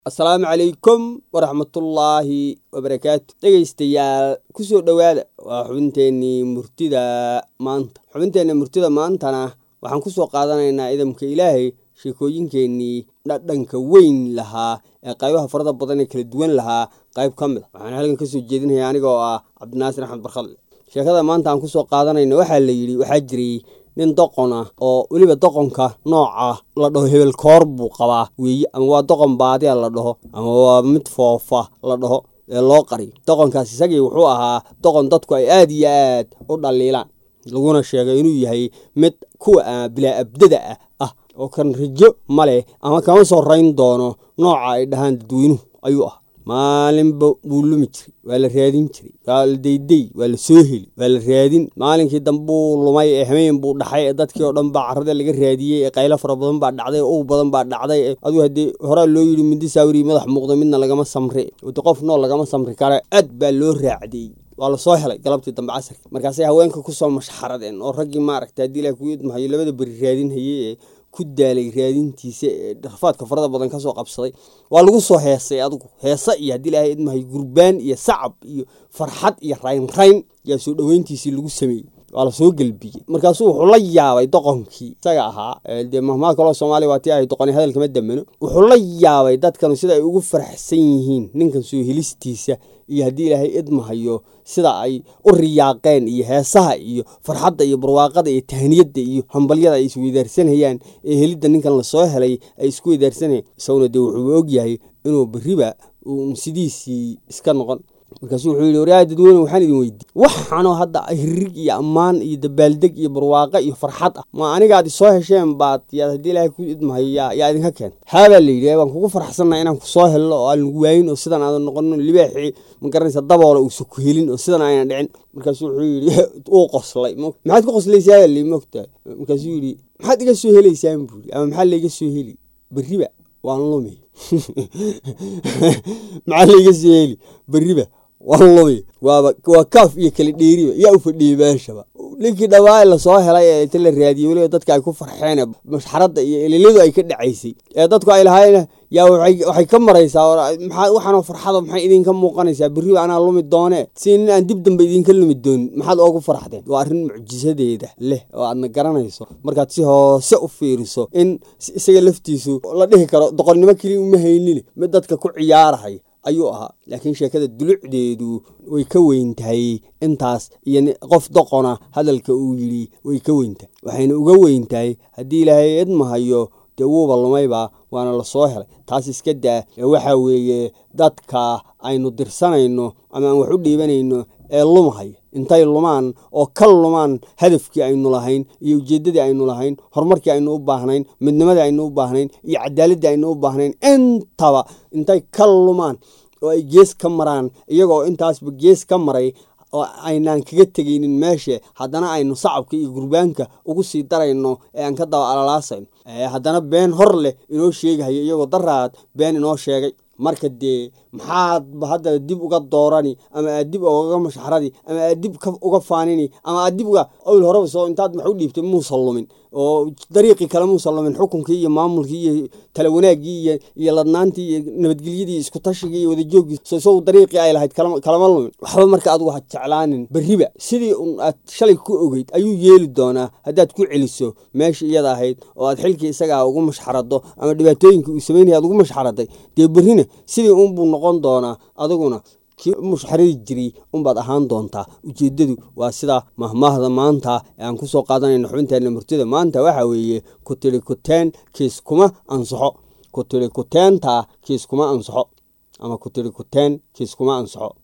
asalaamu calaykum waraxmatullaahi wabarakaatu dhegaystayaal kusoo dhowaada waa xubinteennii murtida maanta xubinteenna murtida maantana waxaan kusoo qaadanaynaa idamka ilaahay sheekooyinkeennii dhadhanka weyn lahaa ee qaybaha farada badan ee kala duwan lahaa qayb ka mid a waxaan halkan kasoo jeedinaya anigoo ah cabdinaasir axmed barkadle sheekada maanta aan kusoo qaadanayno waxaa la yidhi waxaa jiray nin doqon ah oo weliba doqonka nooca la dhaho hebel koor buu qabaa weeye ama waa doqon baadiya la dhaho ama waa mid foofa la dhaho ee loo qariyo doqonkaas isagii wuxuu ahaa doqon dadku ay aada iyo aad u dhaliilaan laguna sheegay inuu yahay mid kuwa bilaa abdada ah ah oo kan rajo ma leh ama kama soo rayn doono nooca ay dhahaan dadweynuhu ayuu ah maalinba wuu lumi jiray waa la raadin jiray waa la daydey waa la soo heli waa la raadin maalinkii dambuu lumay ee hameen buu dhaxay ee dadkii oo dhan baa carrada laga raadiyey ee qaylo fara badan baa dhacday ow badan baa dhacday aduu haddii horaa loo yidhi mindi saawiri madax muuqda midna lagama samre wade qof nool lagama samri kare aad baa loo raacdiyey waa lasoo helay galabtii dambe casarki markaasay haweenka kusoo mashxaradeen oo raggii maaragta haddii ilaah kugu idmahayo labada beri raadin hayey ee ku daalay raadintiisa ee rafaadka farada badan kasoo qabsaday waa lagu soo heesay adigu heese iyo haddii ilaahay idmahay gurbaan iyo sacab iyo farxad iyo raynrayn yaa soo dhoweyntiisii lagu sameeyey waa lasoo gelbiyey markaasuu wuxuu la yaabay doqonkii isaga ahaa dee mahmaa kaloo soomaaliya waa tii ahay doqoni hadalkama damano wuxuu la yaabay dadkanu sida ay ugu faraxsan yihiin ninkan soo helistiisa iyo haddii ilaahay idmahayo sida ay u riyaaqeen iyo heesaha iyo farxadda iyo barwaaqada iyo tahniyadda iyo hambalyada ay isweydaarsanayaan ee helidda ninkan lasoo helay ay isku weydaarsanayaan isaguna dee wuxuu ogyahay inuu beriba uun sidiisii iska noqon markaasuu wuxuu yidhi waryaa dadweyne waxaan idin weydiiyey waxaanoo hadda hirig iyo ammaan iyo dabaaldeg iyo barwaaqo iyo farxad ah ma anigaad isoo hesheen baad yaad haddii ilaahay ku idmahayo yaa yaa idinka keenta haabaa la yidhi waan kugu farxsannaha inaan kusoo helno oo aan lagu waayin oo sidan aadan noqono libaaxii ma garanaysa daboola uusa ku helin oo sidan aynan dhicin markaasuu wuxuu yidhi uu qoslay maxaad ku qoslaysaa li mogtahay markaasuu yidhi maxaad iga soo helaysaan buuri ama maxaa layga soo heli beriba waan lumi maxaa layga soo heli beriba waan lumi waaba waa kaaf iyo kala dheeriba yaa u fadhiyey meeshaba ninkii dhawaa lasoo helay ee inta la raadiyey weliba dadka ay ku farxeen mashxaradda iyo eliladu ay ka dhacaysay ee dadku ay lahaayeen yaa waxay ka maraysaa maxaa waxaanoo farxada maxay idinka muuqanaysaa beriba anaa lumi doonee si nin aan dib dambe idinka lumi doonin maxaad oogu faraxdeen waa arrin mucjisadeeda leh oo aadna garanayso markaad si hoose u fiiriso in isaga laftiisu la dhihi karo doqonnimo keliya uma haynine mid dadka ku ciyaarahay ayuu ahaa laakiin sheekada dulucdeedu way ka weyn tahay intaas iyo qof doqona hadalka uu yidhi way ka weyn tahay waxayna uga weyn tahay haddii ilaahay idmahayo dee wuuba lumayba waana lasoo helay taas iska daa ee waxaa weeye dadka aynu dirsanayno ama aan wax u dhiibanayno ee lumahaya intay lumaan oo ka lumaan hadafkii aynu lahayn iyo ujeeddadii aynu lahayn horumarkii aynu u baahnayn midnimadii aynu u baahnayn iyo cadaaladii aynu u baahnayn intaba intay ka lumaan oo ay gees ka maraan iyagoo intaasba gees ka maray oo aynaan kaga tegaynin meesha haddana aynu sacabka iyo gurbaanka ugu sii darayno ee aan ka daba alalaasayno haddana been hor leh inoo sheegahayo iyagoo daraad been inoo sheegay marka dee maxaadba hadda dib uga doorani ama aad dib ugaga mashxaradi ama aad dib uga faanini ama aad dib uga owl horeba soo intaad max u dhiibtay muusa lumin oo dariiqii kale muusa lumin xukunkii iyo maamulkii iyo tala wanaaggii iyo iyo ladnaantii iyo nabadgelyadii isku tashigii iyo wadajooggii so isagu dariiqii ay lahayd kalama lumin waxba marka adigu ha jeclaanin beriba sidii un aad shalay ku ogeyd ayuu yeeli doonaa haddaad ku celiso meeshii iyada ahayd oo aad xilkii isagaa ugu mashxarado ama dhibaatooyinkii uu samaynaya aad ugu mashxaraday dee berrina sidii unbuu noqon doonaa adiguna kii mushxaradi jiray unbaad ahaan doontaa ujeeddadu waa sida mahmaahda maanta ee aan kusoo qaadanayno xubinteenna murtida maanta waxaa weeye ku tiri kuteen kiis kuma ansaxo ku tiri kuteenta kiis kuma ansaxo ama ku tiri kuteen kiis kuma ansaxo